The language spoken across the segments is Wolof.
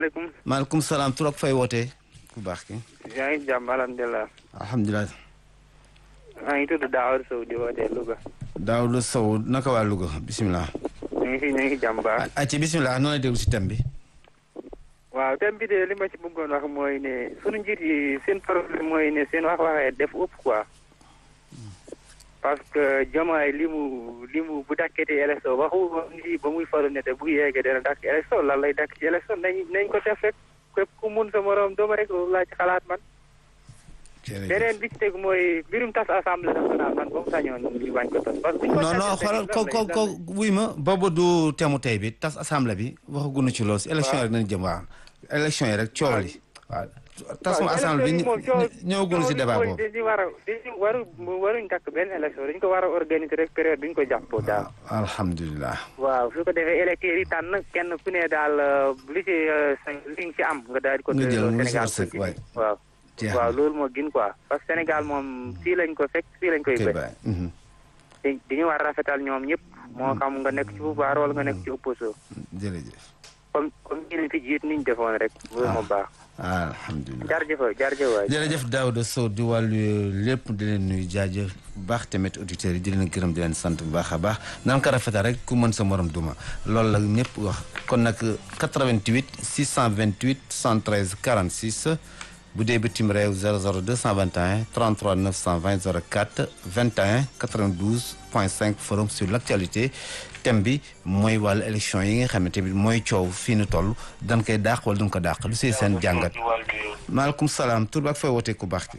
maaleykum. maaleykum salaam tur ak fay wootee ku baax ki yaa ngi jàmm alhamdulilah. alhamdulilah maa ngi tudd Daawar Sow di wootee Louga. Daawuda Sow naka waa Louga bisimilah. ñu ngi fi ñu ngi jàmm baax. ah ci bisimilah noonu la déglu si thème bi. waaw thème bi de li ma ci bëggoon wax mooy ne sunu njiit yi seen problème mooy ne seen wax waxee def ëpp quoi. parce que Diomaye li mu li mu bu dakkete élection waxu lii ba muy faru ne te bu yeggee dana dakk élection lan lay dakk ci élection nañ nañ ko def rek képp ku mun sa morom dooma rek loolu laa ci xalaat man. beneen bi ci teg mooy mbirum tas assemblée nationale man ba mu sañoon ñu bañ ko tas. parce que non non xoolal ko ko ko wuy ma boobu du temu tey bi tas assemblée bi waxaguñu ci loolu si élection yi rek nañu jëm waaw élection yi rek coow li waaw tasum assemblée bi ñëwaguñu si débat boobu dañu war a dañu waru waruñ takk benn élection dañu ko war a organiser rek période bi ñu ko jàppoo daal alhamdulilah waaw su ko defee électeurs yi tànn kenn ku ne daal li ci li nga ci am nga daal di ko nga jël mu Sénégal wërsëg waay waaw jeex waaw na. loolu moo gën quoi parce que Sénégal moom fii lañ ko fekk fii lañ koy kay bëj baay mhm. di dañu war a rafetal ñoom ñëpp moo xam nga nekk ci pouvoir wala nga nekk ci opposition jërëjëf comme comme ñu leen fi jiit niñ defoon rek loolu moo baax alhamdulilah jarjëf jarjëf waay jërëjëf Daouda Sow di wàllu lépp di leen nuyu jaajëf bu baax tamit auditeurs yi di leen gërëm di leen sant bu baax a baax nan ko rafetal rek ku mën sa morom duma loolu la ñëpp wax kon nag 88 628 113 46 bu dee bitim réew 00 221 33 920 04 21 92 point 5 forum sur l' actualité thème bi mooy wàllu élection yi nga xamante bi mooy coow fii nu toll dañ koy dàq wala duñ ko dàq lu siy seen jàngat maaleykum salaam tur bi ak fay wootee ku baax ki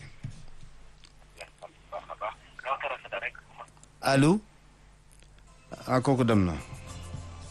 allo ah kooku dem na